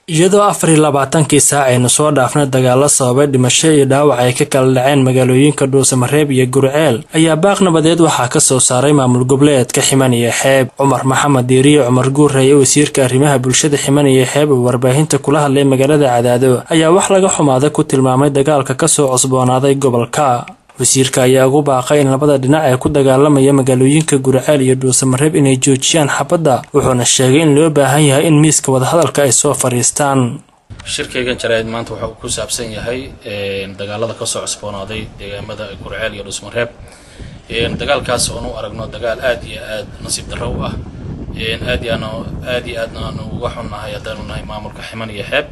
iyadoo afar iyo labaatankii saac aynu soo dhaafnay dagaalo sababay dhimasho iyo dhaawac ay ka kala dhaceen magaalooyinka dhuusamareeb iyo gurceel ayaa baaq nabadeed waxaa ka soo saaray maamul goboleedka ximan iyo xeeb cumar maxamed diiriye cumar guureye wasiirka arrimaha bulshada ximan iyo xeeb oo warbaahinta kula hadlay magaalada cadaado ayaa wax laga xumaaday ku tilmaamay dagaalka kasoo cusboonaaday gobolka wasiirka ayaa ugu baaqay in labada dhinac ee ku dagaalamaya magaalooyinka gurceel iyo dhuusamareeb inay joojiyaan xabadda wuxuuna sheegay in loo baahan yahay in miiska wadahadalka ay soo fadhiistaan shirkaygan jaraa'id maanta wuxuu ku saabsan yahay dagaalada kasoo cusboonaaday deegaamada gurceel iyo dhuusamareeb dagaalkaas oon u aragno dagaal aad iyo aad nasiib darro u ah aad iyo aad iyo aadna aanu uga xunnahay haddaanu nahay maamulka ximan iyo xeeb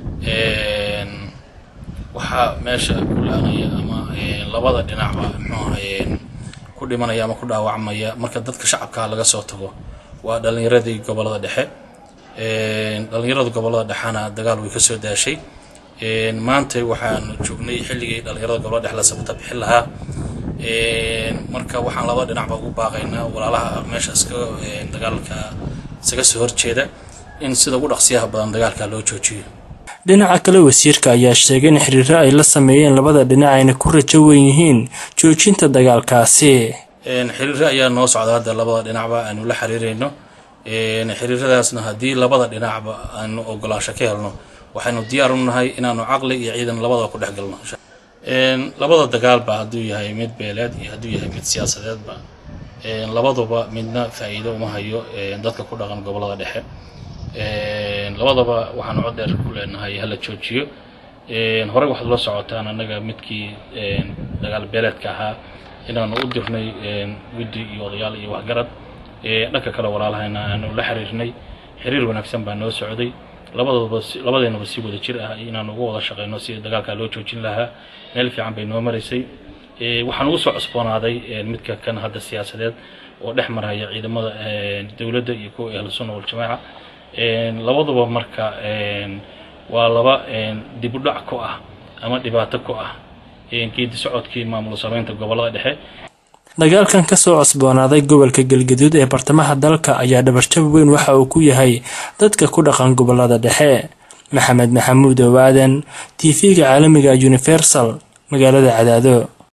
waxaa meesha ku laanaya ama labada dhinacba mxuahay ku dhimanaya ama ku dhaawacmaya marka dadka shacabkaha laga soo tago waa dhalinyaradii gobolada dhexe dhalinyarada gobolada dhexena dagaal way kasoo daashay maanta waxaanu joognay xilligii dhalinyarada gobolada dhexe la sabata bixin lahaa marka waxaan laba dhinacba ugu baaqaynaa walaalaha meesha iska dagaalka isaga soo horjeeda in sida ugu dhaqsiyaha badan dagaalka loo joojiyo dhinaca kale wasiirka ayaa sheegay in xiriiro ay la sameeyeen labada dhinac ayna ku rajo weyn yihiin joojinta dagaalkaasi xiriiro ayaa noo socda hadda labada dhinacba aanu la xiriirayno xiriiradaasna haddii labada dhinacba aanu ogolaasho ka helno waxaynu diyaar u nahay inaanu caqli iyo ciidan labadaba ku dhex galno labada dagaalba hadduu yahay mid beeleed iyo hadduu yahay mid siyaasadeedba labaduba midna faa'iido uma hayo dadka ku dhaqan gobolada dhexe labadaba waxaanu cod dheer ku leenahay hala joojiyo horey waxaad la socotaan annaga midkii dagaal beeleedka ahaa inaanu u dirnay guddi iyo odayaal iyo waxgarad dhanka kale walaalahayna aanu la xiriirnay xiriir wanaagsan baa noo socday labadaba labadeenaba si wada jir ah inaanu uga wada shaqeyno si dagaalkaa loo joojin lahaa meel fiican bay noo maraysay waxaan ugu soo cusboonaaday midka kan hadda siyaasadeed oo dhex maraya ciidamada dowladda iyo kuwa ahlu sunna waljamaaca labaduba marka waa laba dib u dhac ku ah ama dhibaato ku ah geedi socodkii maamul sameynta gobolada dhexe dagaalkan kasoo cusboonaaday gobolka galgaduud ee bartamaha dalka ayaa dhabarjab weyn waxa uu ku yahay dadka ku dhaqan gobolada dhexe maxamed maxamuud owaadan t v-ga caalamiga universal magaalada cadaado